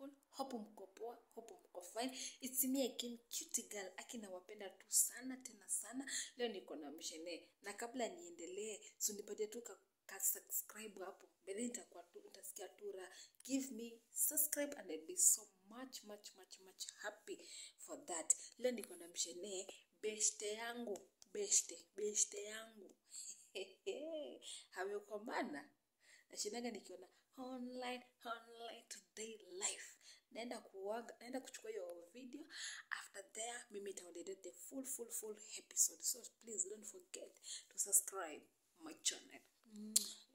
people hope mko poa hope mko fine it's me again cute girl aki nawapenda tu sana tena sana leo niko na mshene na kabla niendelee so nipatie tu ka, ka subscribe hapo bedhi nitakuwa tu nitasikia tu raha give me subscribe and I'll be so much much much much happy for that leo niko na mshene beshte yangu beshte beshte yangu amekomana nashindaga nikiona online online today life naenda kuwaga naenda kuchukua hiyo video after there mimi itaondelea the full full full episode so please don't forget to subscribe my channel